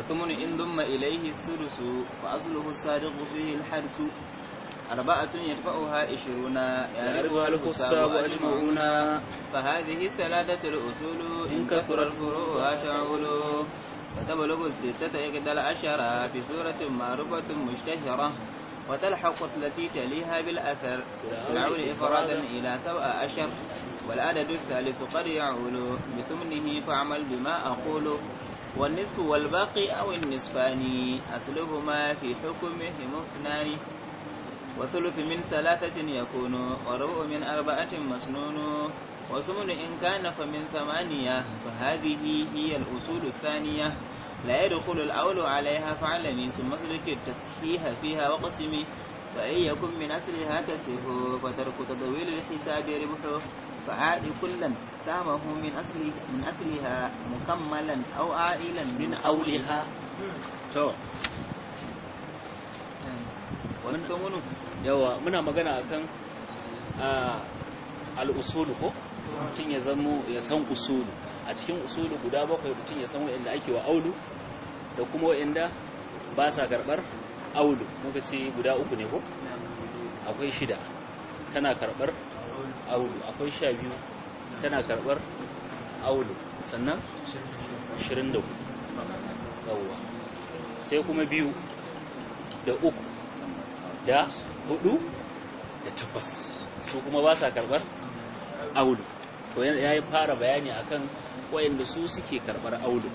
وثمن إن ضم إليه السدس فأصله الصادق فيه الحدس أربعة يدفعها عشرون يعرفها الكساب أجمعون فهذه الثلاثة الأصول إن كثر الفروع شعول وتبلغ الستة إحدى العشرة في سورة معروفة مشتهرة وتلحق التي تليها بالأثر العول إفرادا إلى سبع أشر والعدد الثالث قد يعول بثمنه فاعمل بما أقول والنصف والباقي أو النصفان أصلهما في حكمهم اثنان وثلث من ثلاثة يكون وربع من أربعة مسنون وثمن إن كان فمن ثمانية فهذه هي الأصول الثانية لا يدخل الأول عليها فعلمي ثم اسلك التصحيح فيها وقسمي فإن يكن من أصلها تسه فترك تطويل الحساب ربحه فعاد كلا سامه من أصل من أصلها مكملا أو عائلا من أولها to والثمن yawa muna magana akan al'usulu ko mutum ya zamo ya san usulu a cikin usulu guda bakwai mutum ya san wa'anda ake wa aulu da kuma wa'anda ba sa karɓar aulu muka ce guda uku ne ko akwai shida tana karɓar aulu akwai sha biyu tana karɓar aulu sannan 24 yawwa sai kuma biyu da uku da hudu da takwas su kuma ba sa karɓar aulu to ya yi fara bayani akan wayanda su suke karɓar aulu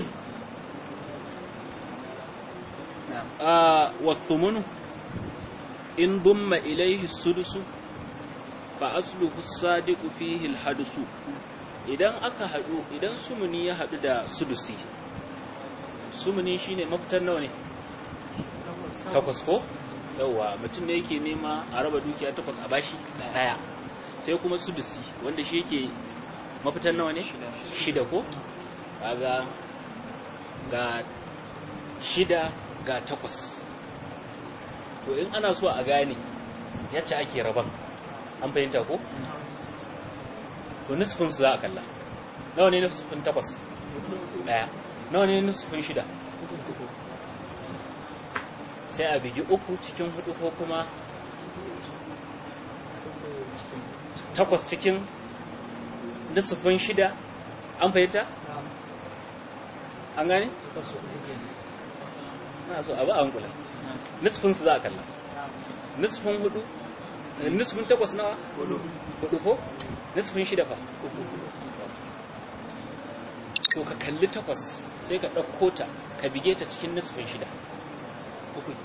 a wasumunu in dumma ilaihi sudusu fa asluhu sadiqu fihi alhadsu idan aka hadu idan sumuni ya hadu da sudusi sumuni shine mafitan nawa ne takwas ko yawa mutum ne yake nema a raba dukiya takwas a bashi daya sai kuma sudusi wanda shi yake mafitan nawa ne shida ko kaga ga shida ga takwas to in ana so a gane yacce ake raban an fahimta ko to nisfin su za a kalla nawa ne nisfin takwas daya nawa ne nisfin shida sai a bigi uku cikin hudu ko kuma takwas cikin nisfin shida an fahimta an gane? na so abu a hankula nisfin su za a kalla nisfin hudu nisfin takwas nawa hudu ko nisfin shida fa to ka kalli takwas sai ka ɗauko ta ka bige ta cikin nisfin shida uku ki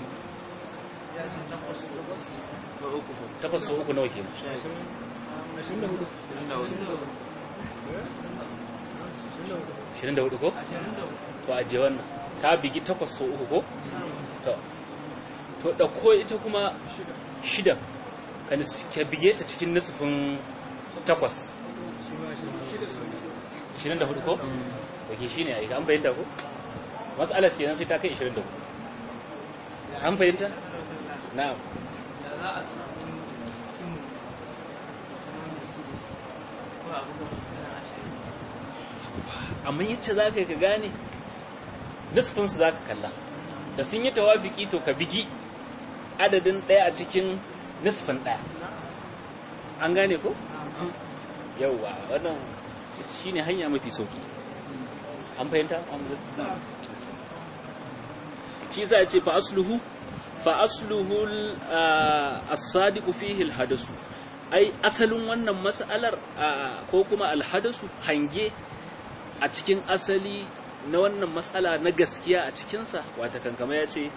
takwas so uku nawa ke shirin da hudu ko? ko ajiye wannan ta bigi takwas so uku ko? to to ɗauko ita kuma shidan ka bige ta cikin nisfin takwas shirin da hudu ko? wake shi ne a an bayyanta ko? matsalar kenan sai ta kai ishirin da hudu an fahimta? na'am da za a samu simu kamar da su ko abu da musulun ashirin amma yace za ka gane nisfinsu za ka kalla da sun yi tawafiki to ka bigi adadin ɗaya a cikin nisfin ɗaya an gane ko? yauwa wannan shi ne hanya mafi sauki an fahimta? shi za a ce fa asluhu fa asluhu as-sadiqu fihi al-hadasu ai asalin wannan mas'alar ko kuma al-hadasu hange a cikin asali na wannan matsala na gaskiya a cikinsa wata kankama ya ce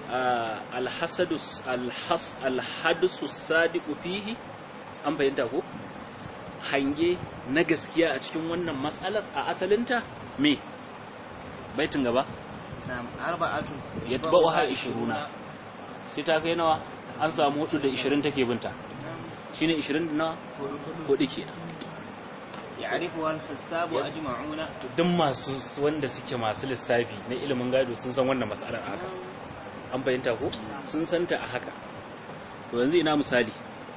alhadisu sadiku fihi an fahimta ko hange na gaskiya a cikin wannan matsalar a asalinta me baitin gaba na'am arba'atu yatba'u har 20 sai ta kai nawa an samu hudu da 20 take binta shine 20 na hudu kenan ya'rifu al-hisabu ajma'una duk masu wanda suke masu lissafi na ilimin gado sun san wannan mas'alar haka an bayyanta ko sun santa a haka to yanzu ina misali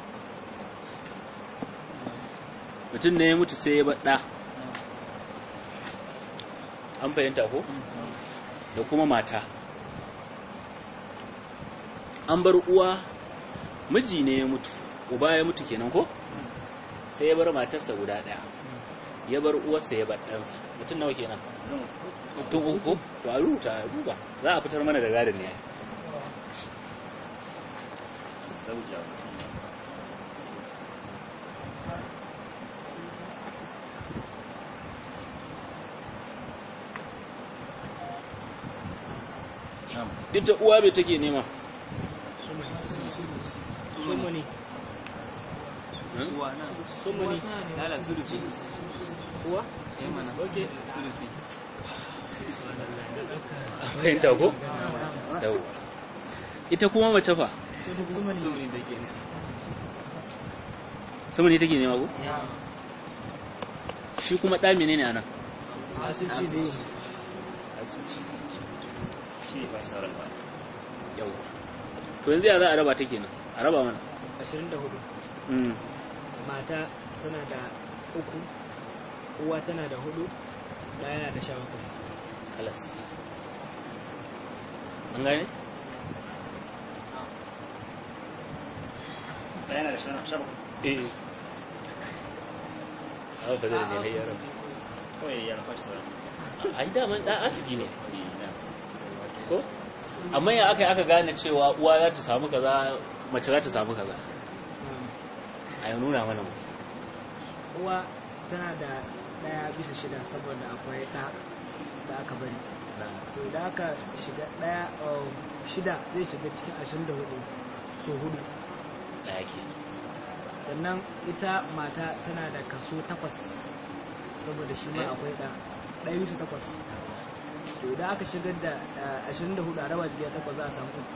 mutum ne ya mutu sai ya baɗa an bayyanta ko da kuma mata an bar uwa miji ne ya mutu uba ya mutu kenan ko sai ya bar matarsa guda ɗaya ya bar uwarsa ya bar ɗansa mutum nawa kenan mutum uku to a rubuta a duba za a fitar mana da gadon ne ita uwa bai take nema sumuni uwa na sumuni lala sulusi uwa eh mana Okay. sulusi fahimta ko? yau ita kuma mace fa sumuni sumuni da ke ne sumuni take nema ko? shi kuma ɗa menene anan asibiti zai yau to yanzu ya za a raba ta kenan a raba mana ashirin da hudu Mm. mata tana da uku uwa tana da hudu ɗaya yana da sha bakwai kalas an gane? Bayana da shan shan eh a ba zai ne yaran kawai ya rafa shi ai daman ɗan asigi ne ko amma ya aka yi aka gane cewa uwa za ta samu kaza mace za ta samu kaza a yi nuna mana mu uwa tana da ɗaya bisa shida saboda akwai ɗa da aka bari to da aka shiga ɗaya um, shida zai shiga cikin ashirin da hudu so hudu ɗaya ke sannan ita mata tana da kaso takwas saboda shi ma akwai ɗa ɗaya bisa takwas to idan aka shigar da uh, ashirin da hudu a raba jiya takwas za a samu uku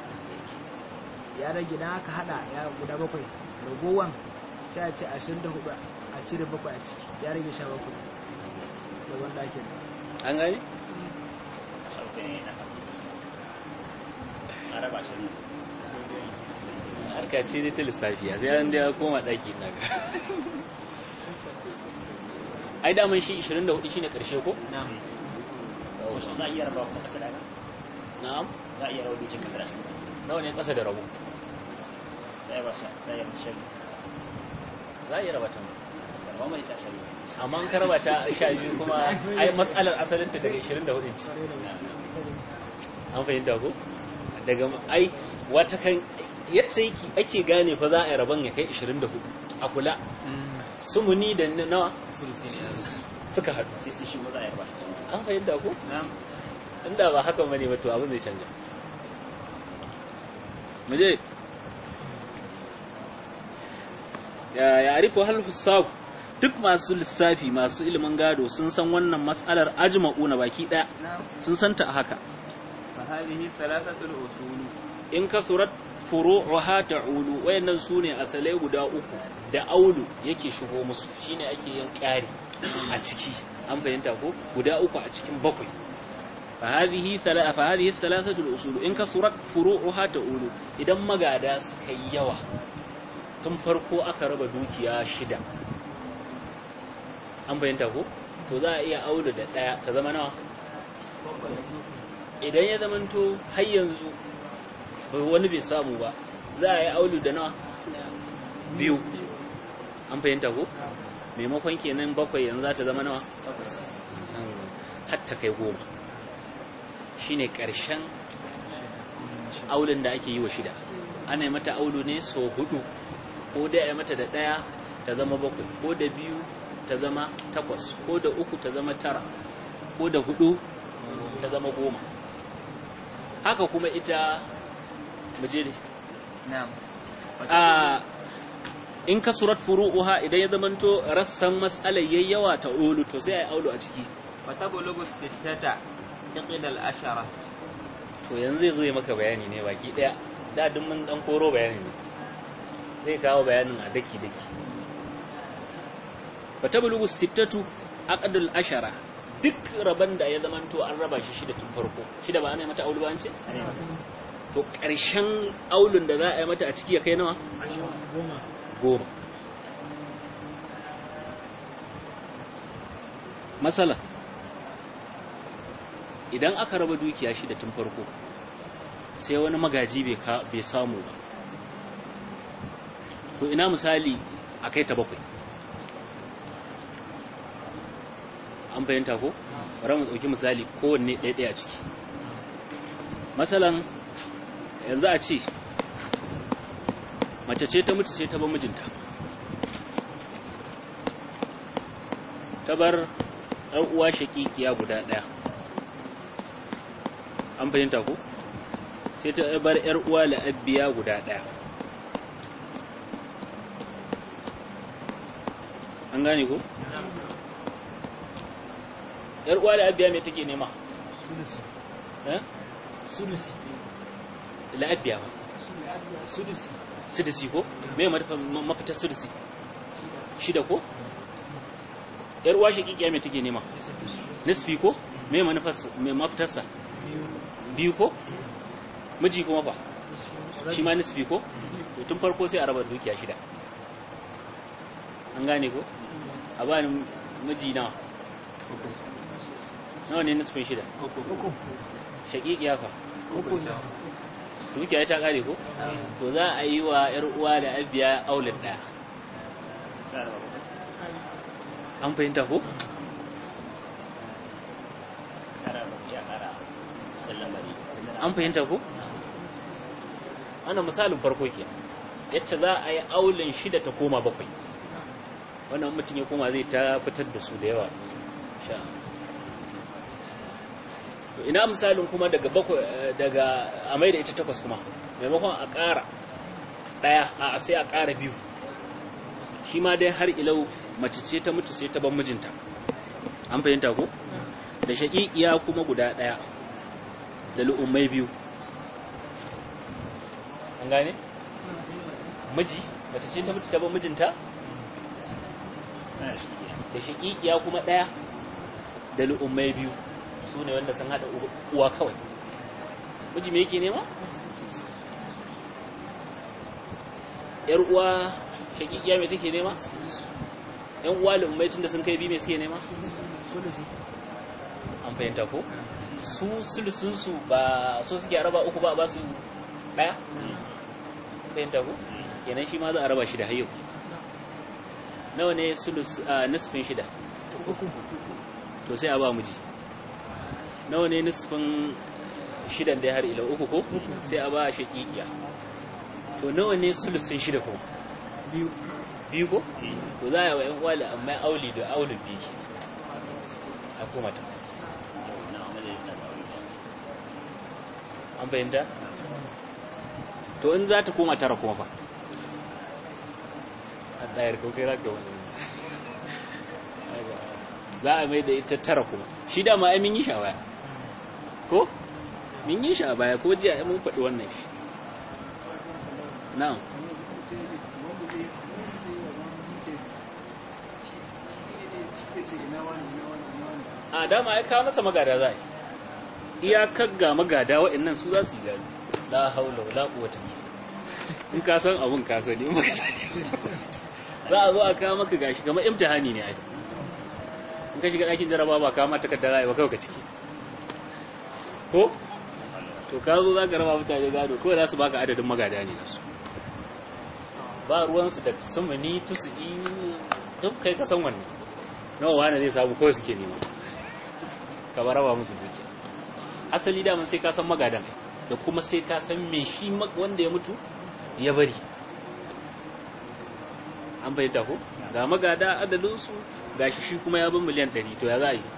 ya rage idan aka hada ya guda bakwai ragowan sai a ce ashirin da hudu a cire bakwai a ciki ya rage sha bakwai da wanda ake da an gane? a raba shi ne harka ce dai ta lissafi a sai an da ya koma ɗaki na ga ai daman shi 24 shine karshe ko? na za a iya raba kuma kasa da haka na'am za a iya raba dukkan kasa da shi nawa ne ƙasa da rabu za a iya ba shi za a iya masa shari za a iya raba ta da ba mai ta shari amma an karaba ta sha biyu kuma ai matsalar asalinta daga 24 ce an fahimta ko daga ai wata kan yadda yake ake gane fa za a yi rabon ya kai 24 a kula sumuni da nawa sulusi ne suka haɗu sai sai shi ma za a iya raba shi an fahimta ko na inda ba haka bane ba to abin zai canja muje ya ya'rifu hal husab duk masu lissafi masu ilimin gado sun san wannan mas'alar ajma'una baki daya na sun santa a haka fa hadhihi thalathatul usul in kasurat furu'uha ta'ulu wayannan sune asalai guda uku da aulu yake shigo musu shine ake yin ƙari a ciki an fahimta ko guda uku a cikin bakwai fa hadhihi thalatha fa hadhihi thalathatul usul in kasurat furu'uha ta'ulu idan magada suka yi yawa tun farko aka raba dukiya shida an fahimta ko to za a iya aulu da daya ta zama nawa idan ya zamanto har yanzu bai wani bai samu ba za a yi aulu da nawa biyu an fahimta ko maimakon kenan bakwai yanzu za ta zama nawa hatta kai goma shine karshen aulun da ake yi wa shida ana yi mata aulu ne so hudu ko da ya mata da daya ta zama bakwai ko da biyu ta zama takwas ko da uku ta zama tara ko da hudu ta zama goma haka kuma ita mujeri na'am a in ka surat furu'uha idan ya zamanto rassan mas'alar yayyawa ta ulu to sai ai aulu a ciki fa tablughu sittata iqda al-ashara to yanzu zai zo ya maka bayani ne baki daya da duk mun dan koro bayani ne zai kawo bayanin a daki daki fa tablughu sittatu aqdul ashara duk raban da ya zamanto an raba shi shida tun farko shida ba ana yi mata aulu ba an ce to ƙarshen aulun da za a yi mata a ciki ya kai nawa goma goma masala idan aka raba dukiya shida tun farko sai wani magaji bai ka- bai samu ba to ina misali a kai ta bakwai an fahimta ko bari mu ɗauki misali kowanne ɗaya-ɗaya a ciki masalan yanzu a ce mace ce ta mutu sai ta bar mijinta ta bar ɗan uwa shakikiya guda ɗaya an fahimta ko sai ta bar ‘yar uwa la'abbiya guda ɗaya an gane ko? ‘yar uwa la'abbiya mai take nema? sulusi eh? sulusi la'abbiya ba sulusi sudisi ko? mai mafitar sudisi shida ko? ‘yar uwa shakikiya mai take nema? nisfi ko? mai mafitarsa? biyu biyu ko? miji kuma fa? shi ma nisfi ko? to tun farko sai a raba dukiya shida an gane ko? a ba ni miji nawa nawa ne nisfin shida uku shaƙiƙiya fa uku ne dukiya ta kare ko? to za a yi wa ‘yar uwa da abiya aulin ɗaya Sai a raba bakwai. an fahimta ko? Kara bakwai a kara sallamari. an fahimta ko? wannan misalin farko ke yacce za a yi aulin shida ta koma bakwai wannan mutum ya koma zai ta fitar da su da yawa sha to ina misalin kuma daga bakwai eh, daga a mai da ita takwas kuma maimakon a ƙara ɗaya a sai a ƙara biyu shi ma dai har ilau mace ce ta mutu sai ta ban mijinta an fahimta ko da shaƙiƙiya kuma guda ɗaya da lu'ummai biyu an gane miji mace ce ta mutu ta ban mijinta Ana shi ne. da shaƙiƙiya kuma ɗaya da lu'ummai biyu su ne wanda sun haɗa uwa kawai miji me yake nema? ‘yar uwa shaƙiƙiya mai take nema? ‘yan uwa lu'ummai tun da sun kai biyu mai suke nema? sulusi an fahimta ko? su sulusunsu ba so suke a raba uku ba a ba su ɗaya? fahimta ko? kenan shi ma za a raba shi da hayyau nawa ne sulus a nisfin shida uku to sai a ba miji nawa ne nisfin shidan da har ila uku ko sai a ba shaqiqiya to nawa ne sulusin shida ko biyu biyu ko to za a yi wa ƴan uwa amma auli da auli biyu a koma ta Na amalin da zaune. an fahimta to in za ta koma tara kuma fa a ɗayar ko kai raka wani za a mai da ita tara kuma shi dama ai mun yi shi a baya ko mun yi shi a baya ko jiya ai mun faɗi wannan shi na'am a dama ai kawo masa magada za a yi iyakar ga magada waɗannan su za su yi gani la haula wala quwwata in ka san abun ka sani in baka sani za a zo a kawo maka gashi kamar imtihani ne ai in ka shiga ɗakin jaraba ba kawo mata takarda rayuwa kawai ka ciki ko to ka zo za ka raba mutane gado kawai za su baka adadin magada ne nasu ba ruwansu da sumuni tusu'i duk kai ka san wannan nawa wani zai samu kawai suke nema ka ba raba musu dukiya asali daman sai ka san magadan da kuma sai ka san me shi mag- wanda ya mutu ya bari an bayyanta ko ga magada adalinsu ga shi shi kuma ya bin miliyan 100 to ya za a yi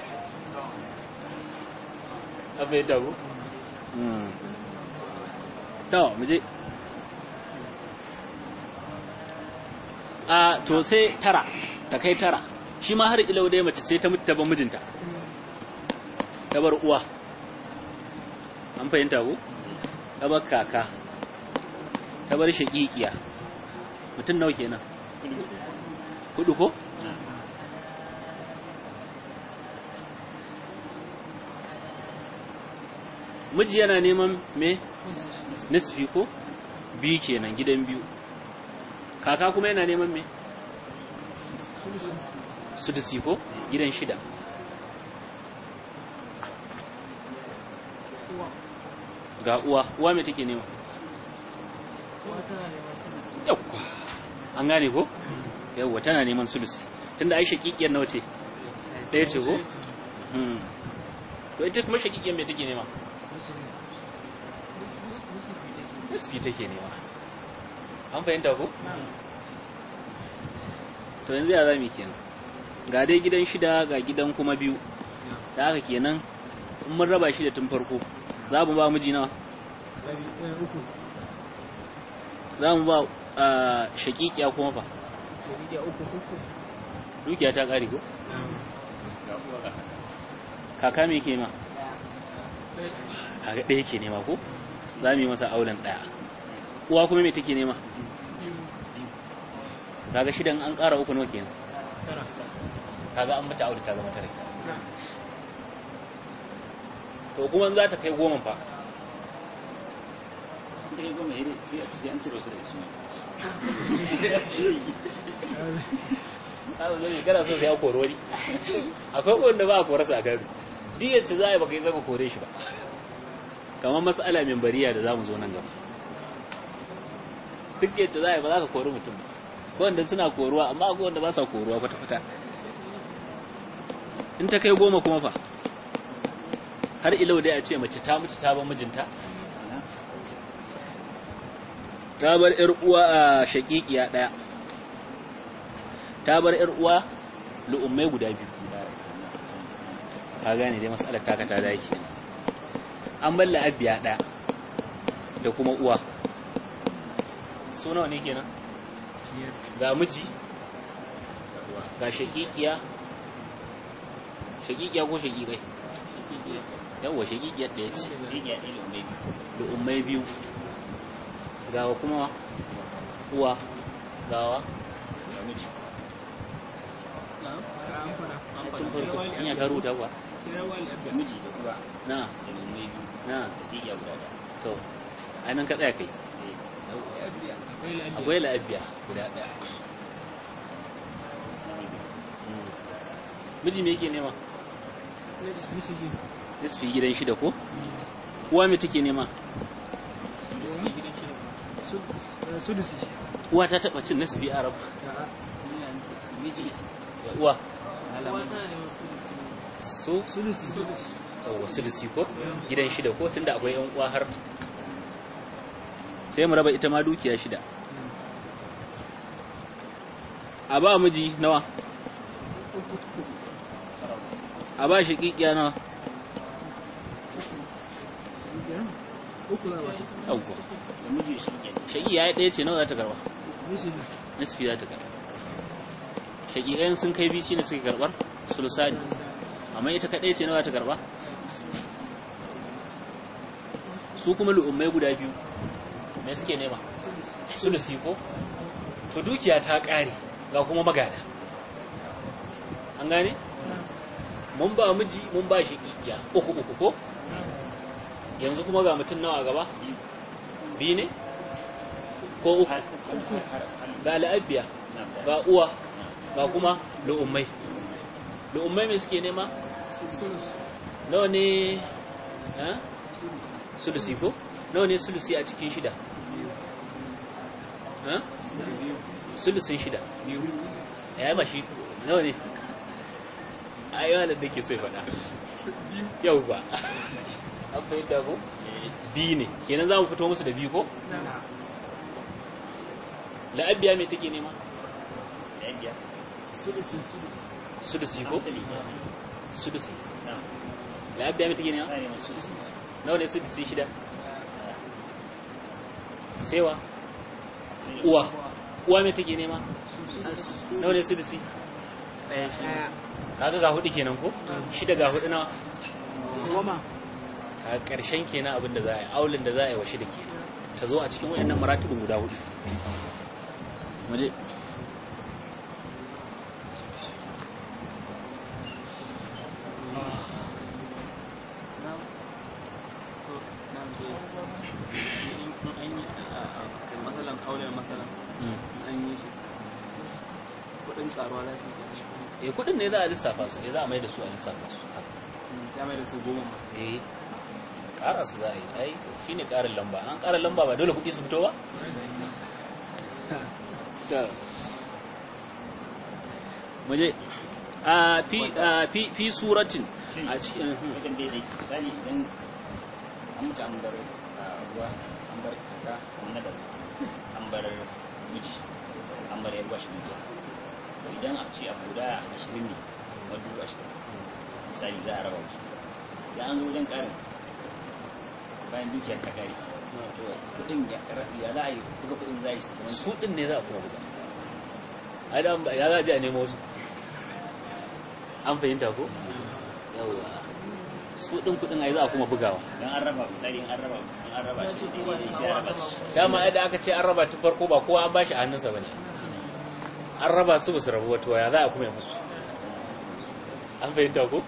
an bayyanta ko to mu je a to sai tara ta kai tara shi ma har ilau dai mace ce ta mutu ta ban mijinta ta bar uwa an fahimta ko ta bar kaka ta bar shaƙiƙiya mutum nawa kenan hudu ko miji yana neman me nisfi ko biyu kenan gidan biyu kaka kuma yana neman me sudusi ko gidan shida ga uwa uwa me take nema yawwa an gane ko yawwa tana neman sulusi tunda ai shakikiyar nawa ce ɗaya ce ko Hmm. to ita kuma shakikiyar me take nema nisfi take nema an fahimta ko to yanzu ya zami kenan ga dai gidan shida ga gidan kuma biyu da haka kenan in mun raba shi da tun farko za mu ba miji nawa uku za mu ba ah, shakikiya kuma fa shari'a uku uku dukiya ta ƙare ko ga uwa ga kaka me ke ma kaga ɗaya ke nema ko za mu yi masa auren ɗaya uwa kuma me take nema kaga shidan an ƙara uku nawa kenan tara kaga an mata aure ta zama tara kenan to kuma in za ta kai goma fa da ya goma ya sai a sai an cire wasu daga cikin abu ne kana so sai ya kori wani akwai wanda ba a korasa a gado diyar ce za a yi baka yi zama kore shi ba kamar matsala min bariya da za mu zo nan gaba duk yadda za a yi ba za ka kori mutum ba ko wanda suna koruwa amma akwai wanda ba sa koruwa kwata-kwata in ta kai goma kuma fa har ilau dai a ce mace ta mutu ta bar mijinta ta bar ‘yar uwa a shaƙiƙiya ɗaya ta bar ‘yar uwa lu'ummai guda biyu ka gane dai matsalar taka ta daki an bar la'abiya ɗaya da kuma uwa su nawa ne kenan ga miji ga shaƙiƙiya shaƙiƙiya ko shaƙiƙai yawwa shaƙiƙiyar ɗaya ce rigiya ɗaya da mai biyu lu'ummai biyu gawa kuma uwa gawa ga miji tun farko in ya karu da kuwa ga miji da uwa na da mai biyu na da rigiya guda ɗaya to ainihin ka tsaya kai Eh, akwai la'abiya guda ɗaya Mm. miji me yake nema Mishiji. nisfi gidan shida ko uwa me take nema Sudusi. uwa ta taɓa cin nisfi a rabu miji uwa so Sudusi. yawwa sulusi ko gidan shida ko tunda akwai yan uwa har sai mu raba ita ma dukiya shida a ba miji nawa a ba shi kikiya nawa Uku za a bata. yawwa da miji shi ke shaki ya yi ɗaya ce nawa za ta karba Mishiji. nisfi za ta karba shakikan sun kai biyu ne suke karbar sulusani amma ita kaɗai ce nawa za ta karba su kuma lu'ummai guda biyu me suke nema sulusi ko to dukiya ta ƙare ga kuma magana an gane mun ba miji mun ba shi kikiya uku uku ko yanzu kuma ga mutum nawa a gaba biyu ne ko uku ga la'abiya ga uwa ga kuma lu'ummai lu'ummai me suke nema nawa ne ha sulusi ko nawa ne sulusi a cikin shida ha sulusin shida ya yi ba shi nawa ne a yi wani da ke so ya faɗa yau ba an fahimta ko biyu ne kenan za mu fito musu da biyu ko la'abiya mai take nema da yan biya sulusi ko sulusi na la'abiya mai take nema na neman su isi nawa ne sulusi shida sewa sai uwa uwa mai take nema nawa ne sulusi Ɗaya. kaga ga hudu kenan ko shida ga hudu nawa Goma. a ƙarshen kenan abin da za a yi aulin da za a yi wa shida ke ta zo a cikin wayannan maratibin guda hudu waje masalan kaular masalan an yi shi kudin tsaruwa za su yi eh kudin ne za a lissafa su ne za a mai da su a lissafa su sai mai da su goma ma eh ƙara su za a yi ai shi ne ƙarin lamba an ƙara lamba ba dole kuɗi su fito ba muje a fi a fi fi suratin a cikin wajen bai zai misali idan an mutu an bar ah, ruwa an bar kaka an nada an bar miji an bar yarwa shi ne to idan a ce a guda ashirin ne kamar dubu ashirin misali za a raba wasu idan an zo wajen karin bayan dukiyar ta kare to kudin ya ya za a yi buga kudin za a yi su zama su ɗin ne za a kuma buga ai da an ba- ya za a je a nemo su an fahimta ko yawa su ɗin kuɗin ai za a kuma bugawa dan an raba misali in an raba in an raba shi daidai sai a raba shi dama yadda aka ce an raba ta farko ba kowa an bashi a hannunsa bane an raba su basu rabu wato ya za a kuma yi musu an fahimta ko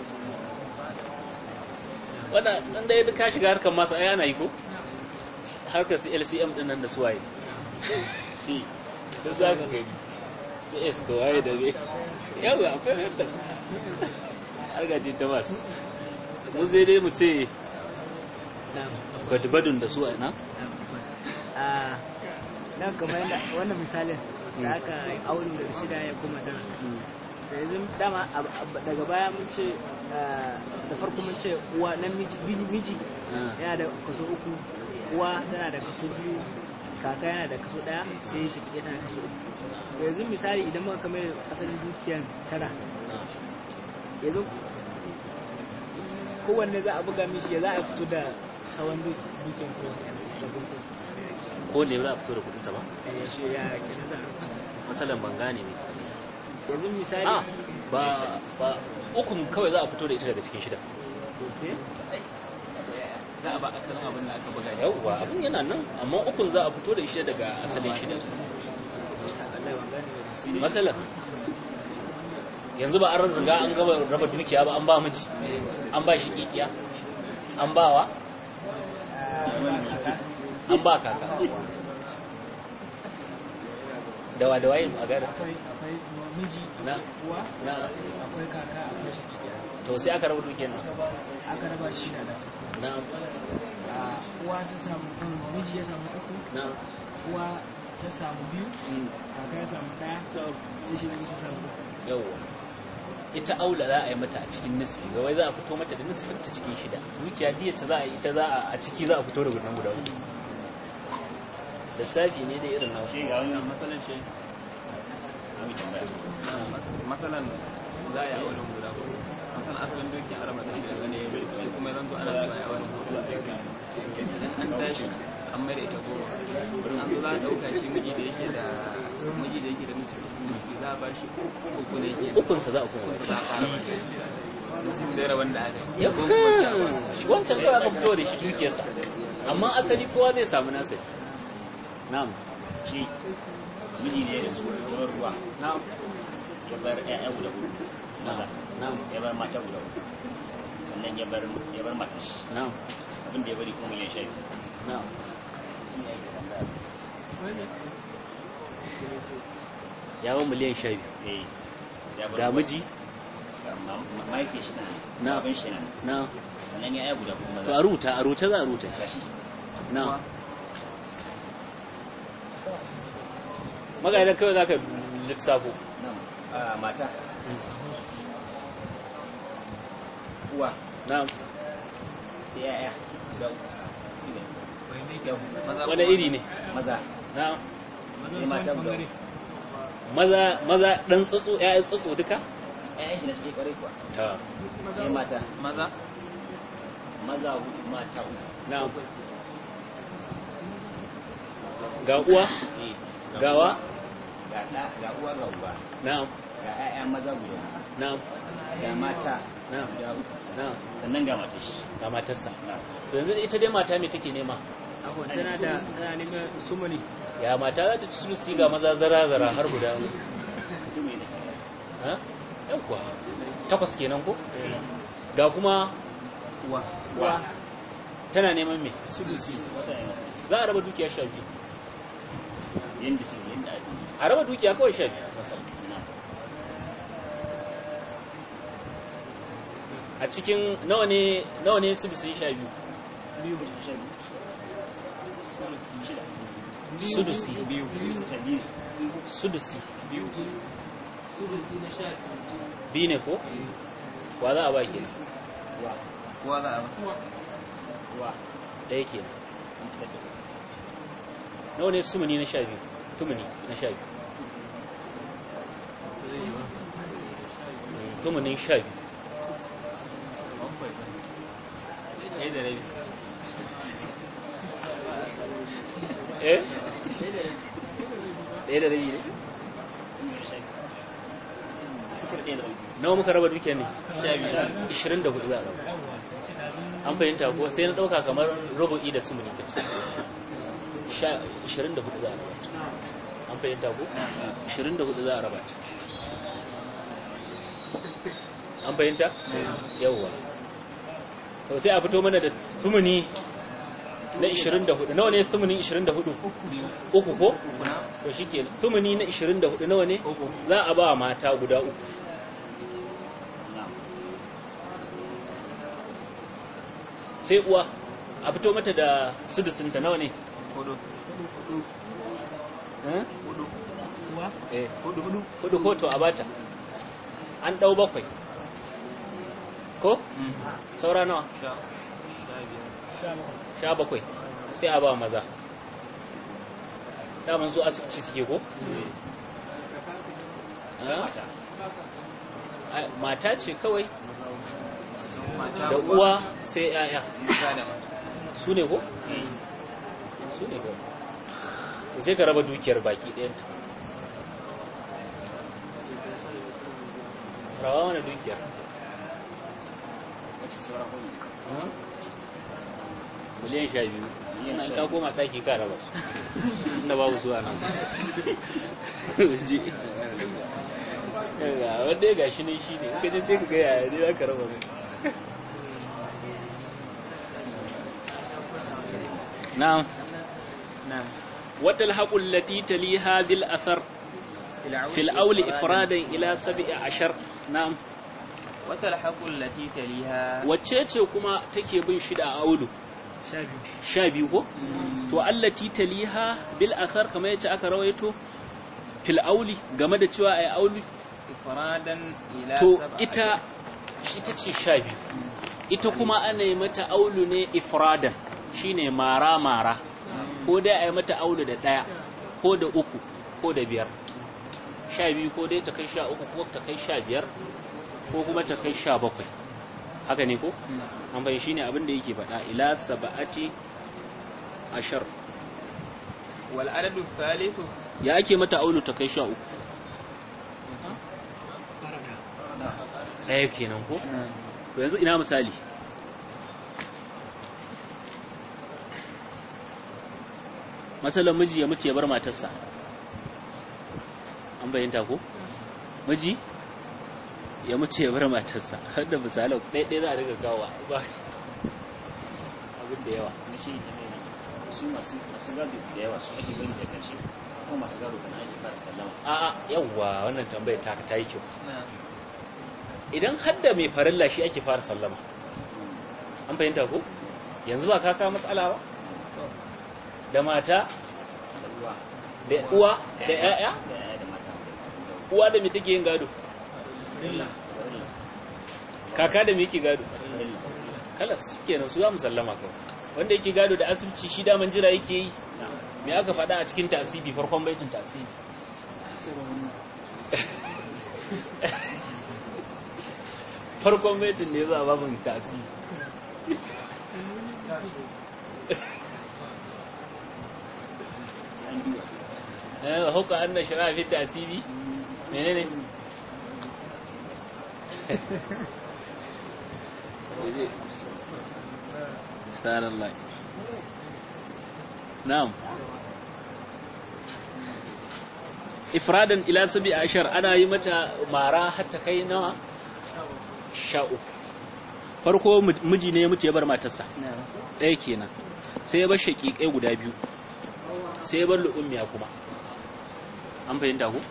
wanda dan da yadda ka shiga harkar masu ai ana yi ko harkar su LCM din nan da su waye shi da za ka gani su S da waye da ne yau akwai yadda harka ce ta masu mu zai dai mu ce na'am badbadun da su a nan a nan kamar yadda wannan misalin da aka aure da shida ya kuma tara da yanzu dama ab- ab- daga baya mun ce ah, da farko mun ce uwa nan miji bi- miji yana da kaso uku uwa tana da kaso biyu kaka yana da kaso daya sai shi kike tana kaso uku Da yanzu misali idan muka kamar asalin dukiyan tara yanzu kowanne za a buga mishi ya za a fito da sauran du- dukiyan ko da gungun ko ne za a fito da kudinsa ba ya shi ya kenan da masalan ban gane ne yanzu misali a ba ba ukun kawai za a fito da ita daga cikin shida sai za a ba asalin abin da aka buga ne yawwa abin yana nan amma ukun za a fito da ita daga asalin shida Allah ya gane ba masalan yanzu ba an riga an gaba raba dukiya ba an ba miji an ba shi kikiya an ba wa an ba kaka dawa da waye a gada akwai akwai miji na uwa na akwai kaka akwai shi to sai aka raba dukiyar nan aka raba shi da na a uwa ta samu mm, miji ya samu uku na uwa ta samu biyu mm, kaka ya samu daya sai shi ne ta samu uku yawwa ita aula za a yi mata a cikin nisfi ga wai za a fito mata da nisfin ta cikin shida dukiya diya ta za a yi ita za a a ciki za a fito da gudan guda uku lissafi ne da irin nawa shi ga wannan matsalan shi mai tambaya matsalan za a yi a wani guda hudu masalan asalin dokin araba da shi daga ne sai kuma zan zo ana so a yi a wani guda idan an tashi an mai da ita goma an zo za a ɗauka shi miji da yake da miji da yake da miski za a ba shi uku ne yake ukunsa za a kuma za a ƙara ba shi sun zai rabon da aka yi yawwa shi wancan kawai aka fito da shi dukiyarsa amma asali kowa zai samu nasa na'am shi miji ne da su ruwan ruwa na'am ya bar ƴaƴa guda uku maza na'am ya bar mata guda uku sannan ya bar ya bar matar shi na'am abin da ya bari kuma miliyan sha biyu na'am ya ba miliyan sha biyu eh ya bar ga miji mahaifiyar shi nan Na. abin shi nan na sannan ya ƴaƴa guda kuma to a maza rubuta a rubuta za a rubuta gashi na magana kawai za ka lissafo nan a mata uwa na sai ƴaƴa guda uku Yau, wani iri ne maza na sai mata guda uku maza maza dan tsotso ƴaƴan tsotso duka ƴaƴan shi na suke kwarai kuwa ta sai mata maza maza hudu mata uku na ga uwa Eh, gawa ga ɗa ga uwa ga uba na ga ƴaƴa maza guda uku na ga mata na guda uku na sannan ga matar shi ga matarsa Na. to yanzu ita dai mata me take nema abuwan tana da tana neman sumuni ya mata za ta ci sulusi ga maza zara zara har guda mutum ne ha yawwa takwas kenan ko ga kuma uwa uwa tana neman me wata ne masu za a raba dukiya sha biyu yadda su yadda ake a raba dukiya kawai sha biyu misali na a cikin nawa ne nawa ne su bisu sha biyu biyu shida sudusi biyu ta biyu sudusi biyu sudusi na sha biyu ne ko wa za a ba ke wa kowa za a ba wa ɗaya ke an fitar da nawa ne sumuni na sha biyu tumuni na sha biyu Mm, tumunin sha biyu ɗaya da rabi eh ɗaya da rabi ne fitar ɗaya da rabi nawa muka raba dukiyar ne sha biyu 24 za a raba an fahimta ko sai na ɗauka kamar rubu'i da sumuni ka ce Sha- 24 za a raba ta an fahimta ko 24 za a raba ta an fahimta yawwa to sai a fito mana da sumuni na 24 nawa ne sumuni 24 uku ko to shike sumuni na 24 nawa ne za a ba mata guda uku na'am sai uwa a fito mata da sudusinta nawa ne hudu Eh? hudu kuwa eh hudu hudu hudu ko to a bata an dau bakwai ko saura nawa sha sha biyar sha bakwai sha bakwai sai a ba maza daman su asibiti suke ko Eh? mata Ai, mata ce kawai mata da uwa sai yaya mata da mata su ne ko su ne ko sai ka raba dukiyar baki ɗayan rawa wani dukiyar wacce sauran hudu miliyan sha biyu Miliyan yana sha ka biyu. koma ɗaki ka raba su inda babu su a nan ji Yaga, wanda ya gashi ne shi ne in ka je sai ka ga yaya ne za ka raba su na'am na'am wata alhaƙul lati taliha bil athar fil auli ifradan ila sab'i ashar na'am wata alhaƙul lati taliha wacce ce kuma take bin shida a aulu sha biyu sha biyu ko to allati taliha bil athar kamar yace aka rawaito fil auli game da cewa ai auli ifradan ila to sab'a ita shi ta ce sha biyu ita kuma ana yi mata aulu ne ifradan shine mara mara ko dai a yi mata aulu da ɗaya ko da uku ko da biyar sha biyu ko dai ta kai sha uku ko ta kai sha biyar ko kuma ta kai sha bakwai haka ne ko an bai shine abin da yake faɗa ila saba'ati ashar wal adadu thalithu ya ake mata aulu ta kai sha uku ɗaya kenan ko to yanzu ina misali masalan miji ya mutu ya bar matarsa an bayyanta ko miji ya mutu ya bar matarsa har da misalan ɗaya za a riga kawo ba abin da yawa kuma shi ne mai su masu masu gado da yawa su ake bari da karshe kuma masu gado kana ake fara sallama a'a yawwa wannan tambayar ta ta yi kyau na'am idan hadda mai farilla shi ake fara sallama an fahimta ko yanzu ba ka kawo matsala ba da mata da uwa da uwa da ƴaƴa da yaya da mata uwa da me take yin gado kaka da me yake gado kalas kenan su za mu sallama kawai wanda yake gado da asibiti shi daman jira yake yi me aka faɗa a cikin tasibi farkon baitin tasibi farkon baitin ne za a babin tasibi an duba eh hukka anna shara fi tasibi menene Subhanallah. Na'am. Ifradan ila sabi ashar ana yi mata mara hatta kai nawa? Sha uku. Farko miji ne ya mutu ya bar matarsa. Ɗaya kenan. Sai ya bar shaƙiƙai guda biyu. Sai ya bar lu'ummiya kuma. An fahimta ku?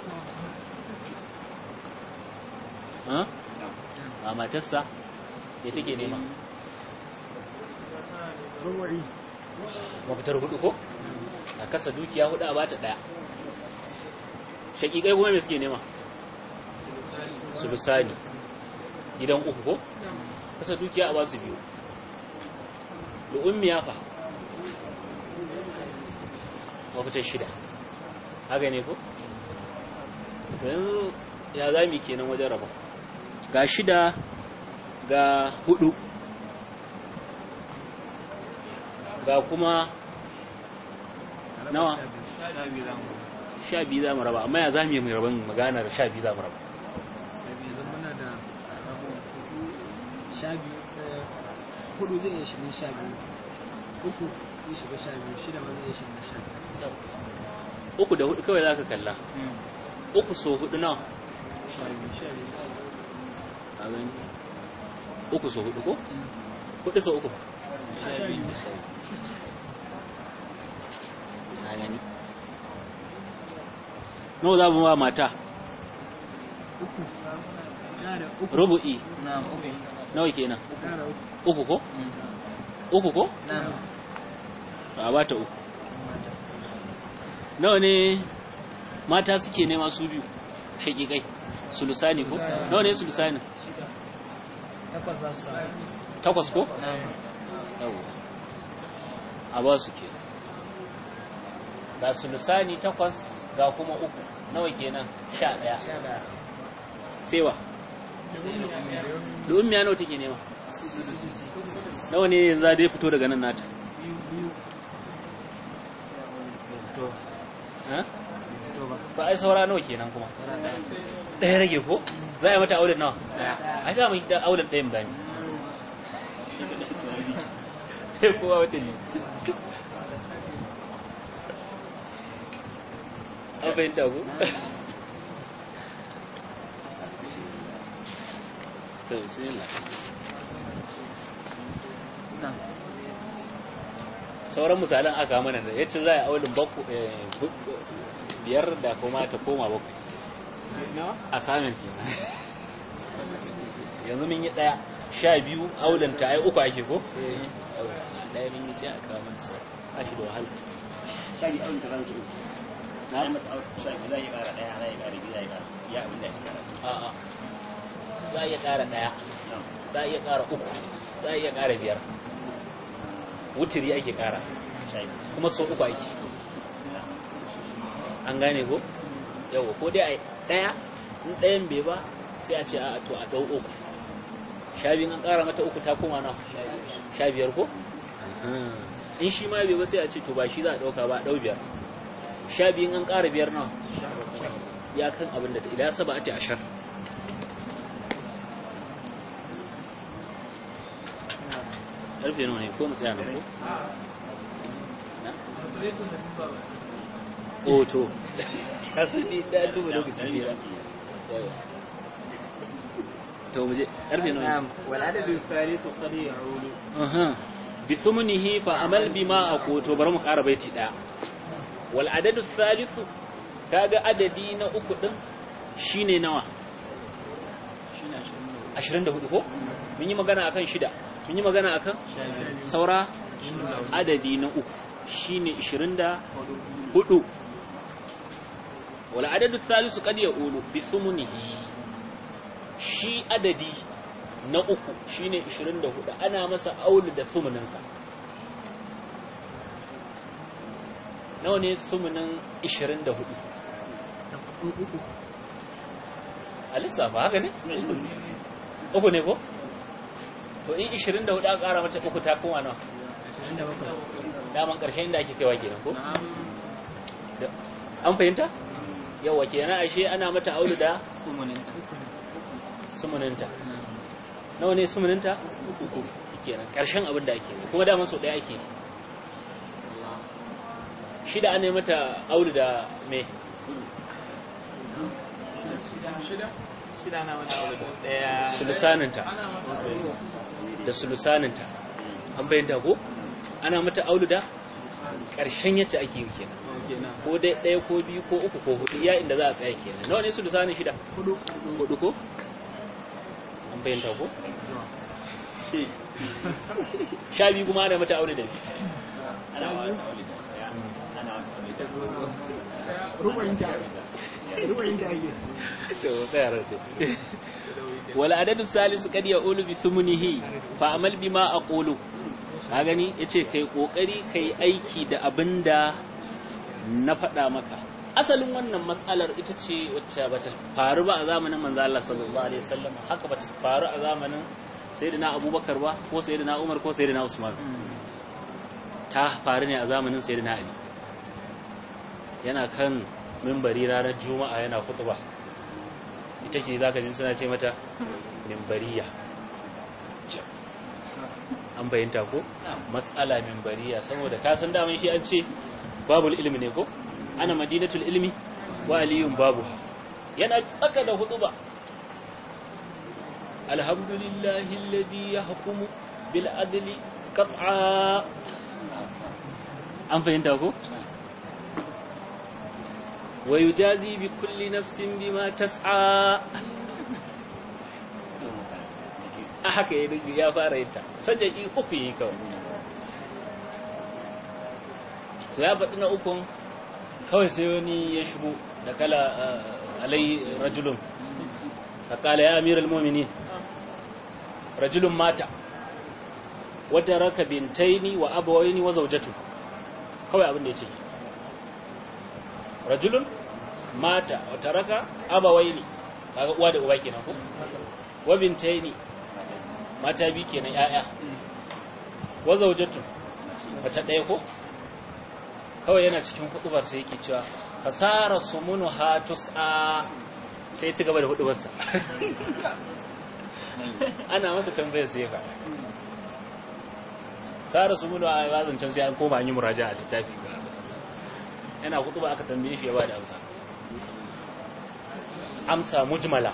Ha? A matarsa ya take nema. rubu'i mafitar hudu ko a kasa dukiya hudu a bata daya shakikai kuma me suke nema su bisani gidan uku ko kasa dukiya a basu biyu da ummiya fa mafitar shida haka ne ko yanzu ya zami kenan wajen raba ga shida ga hudu ga kuma nawa sha biyu za mu raba amma ya za mu yi mai rabin maganar sha biyu za mu raba yanzu muna da sha biyu eh, hudu zai iya shiga sha biyu uku zai shiga sha biyu shida ma zai iya shiga sha biyu uku da hudu kawai za ka kalla uku so hudu nawa sha biyu sha biyu a gani uku so hudu ko hudu so uku sha biyu a gani nawa za mu ba mata uku yana da uku rubu'i na'am uku nawa kenan yana da uku uku ko uku ko na'am a ba ta uku nawa ne mata suke nema su biyu shakikai sulusani ko nawa ne sulusani takwas za su samu takwas ko na'am yawa a ba su ke ga sulusani takwas ga kuma uku nawa kenan sha ɗaya sha da sewa da ummiya nawa take nema nawa ne za dai fito daga nan nata biyu biyu to ha? to ba ba ai saura nawa kenan kuma ɗaya rage ko za a yi mata auren nawa ai ga mai da auren ɗayan bani sai kowa wata ne an fahimta ku to bismillah sauran misalan aka mana da yace za a yi auren baku biyar da kuma ta koma bakwai a samun kenan yanzu mun yi daya sha biyu aulen ta ai uku ake ko daya mun yi sai a kawo mana sauran ba shi da wahala sha biyu auren ta zama uku na yi masa auren sha biyu za a yi ƙara ɗaya za a yi ƙara biyu za a yi ƙara ya abin da ya ƙara a'a za a iya ƙara daya Na'am. za a iya ƙara uku za a iya ƙara biyar wutiri ake ƙara sha biyu kuma sau uku ake an gane ko yawa ko dai a ɗaya in ɗayan bai ba sai a ce a to a ɗau uku sha biyun an ƙara mata uku ta koma na sha biyar ko in shi ma bai ba sai a ce to ba shi za a ɗauka ba a ɗau biyar sha biyun an ƙara biyar na ya kan abin da ta ila saba a ce ashar ƙarfe nawa ne ko mu tsaya nan ko Na? o to kasani da duba lokaci sai ra to muje karfe nawa na'am wal adadu thalithu qad ya'ulu aha bi thumnihi fa amal bima aqutu bari mu ƙara baiti daya wal adadu thalithu kaga adadi na uku din shine nawa 24 ko mun yi magana akan shida mun yi magana akan saura adadi na uku shine 24 wala adadu thalisu kad yaqulu bi thumnihi shi adadi na uku shine 24 ana masa aulu da thumninsa nawa ne thumnin 24 uku a lissafa haka ne uku ne ko to in 24 aka kara mata uku ta koma nawa ashirin da bakwai daman karshen inda ake kaiwa kenan ko Da- an fahimta yawa kenan ashe ana mata aulu da sumunin sumuninta nawa ne sumuninta uku kenan karshen abin da ake kuma daman so daya ake shida ana yi mata aulu da me shida na wani abu da daya sulusaninta da sulusaninta an bayyanta ko ana mata aulu da karshen yace ake yi kenan kenan ko dai ɗaya ko biyu ko uku ko hudu iya inda za a tsaya kenan nawa ne sulusanin shida hudu hudu ko an bayyanta ko sha biyu kuma ana mata aure da biyu ana wa aure da ɗaya ana wa aure da rubayinta rubayinta ake wal adadu salisu kad yaqulu bi thumnihi fa amal bima aqulu ka gani yace kai kokari kai aiki da abinda na faɗa maka asalin wannan matsalar ita ce wacce bata faru ba a zamanin manzo Allah sallallahu alaihi wasallam haka bata faru a zamanin sayyidina Abubakar ba ko sayyidina Umar ko sayyidina Usman ta faru ne a zamanin sayyidina Ali yana kan mimbari ranar juma'a yana kutuba ita ce za ka ji suna ce mata mimbariya an bayyanta ko matsala mimbariya saboda kasan daman shi an ce babul ilmi ne ko ana madinatul ilmi wa aliyun babu yana tsaka da hutuba alhamdulillahi alladhi yahkumu bil adli qat'a an fahimta ko ويجازي بكل نفس بما تسعى haka ya fara yin ta sajaki uku yi kawai to ya faɗi na ukun kawai sai wani ya shigo da kala alai rajulun da kala ya amir al-momini rajulun mata wata raka bintaini wa abawaini wa zaujatu kawai abin da ya ce rajulun mata wa taraka abawaini kaga uwa da uba kenan ko wa bintaini mata bi kenan yaya wa zawjatu mace daya ko kawai yana cikin hudubar sai yake cewa fasara sumunu hatus'a sai ci gaba da hudubar sa ana masa tambayar sai fa sara sumunu a wazancan sai an koma an yi muraja a littafi ba yana kutuba aka tambaye shi ya bada amsa amsa mujmala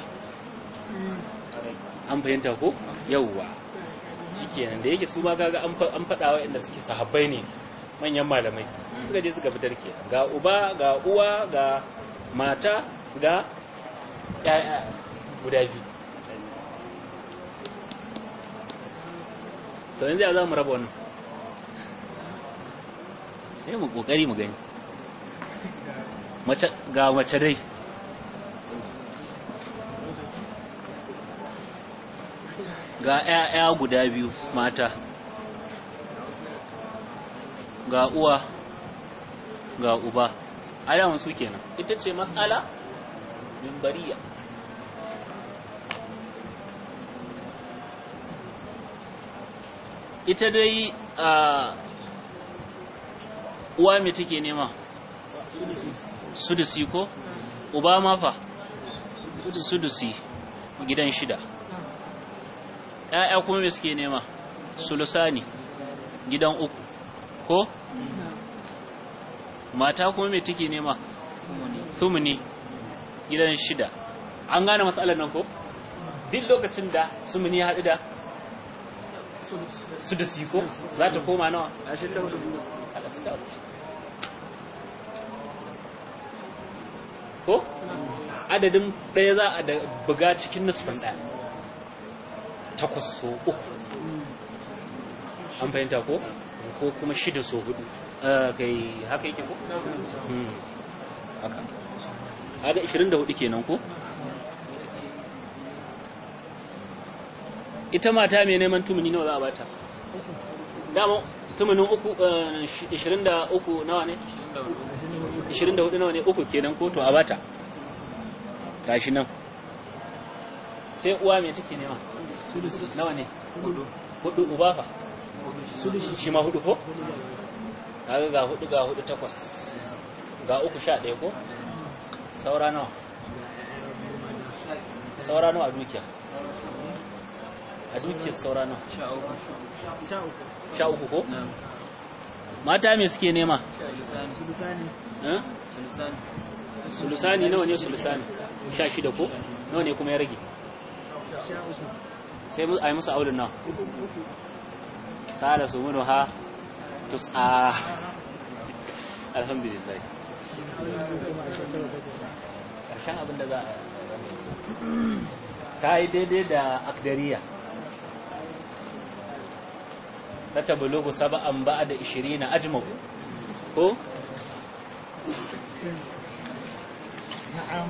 an fahimta ko yawwa shikenan da yake su ma kaga an faɗa wa inda suke sahabbai ne manyan malamai suka je suka fitar ke ga uba ga uwa ga mata ga ƴaƴa guda biyu to yanzu ya za mu raba wannan sai mu kokari mu gani ga mace dai ga ‘ya'ya guda biyu mata ga uwa ga uba alamun su kenan ita ce matsala mimbariya ita dai a uwa mai take nema sudusi ko uba ma fa sudusi gidan shida ƴaƴa kuma me suke nema sulusani gidan uku ko mata kuma me take nema thumni gidan shida an gane matsalar nan ko duk lokacin da sumuni ya haɗu da sudusi ko za ta koma nawa ko adadin ɗaya za a da buga cikin nusfin ɗaya takwas so uku an fahimta ko ko kuma shida so hudu kai haka yake ko haka haka 24 kenan ko ita mata mai neman tumuni nawa za a bata dama tumunin uku 23 nawa ne 24 nawa ne uku kenan ko to a bata gashi nan sai uwa mai take nema nawa ne hudu uba fa shi ma hudu ko kaga ga hudu ga hudu takwas ga uku sha ɗaya ko saura nawa saura nawa a dukiya a dukiyar saura nawa sha uku ko mata me suke nema sulusani nawa ne sulusani sha shida ko nawa ne kuma ya rage sai a yi musu aulun nawa sa'ada su munu ha tus'a alhamdulillah ƙarshen abin da za a ka yi daidai da akdariya fatablugu sab'an ba'da 20 ajma'u ko na'am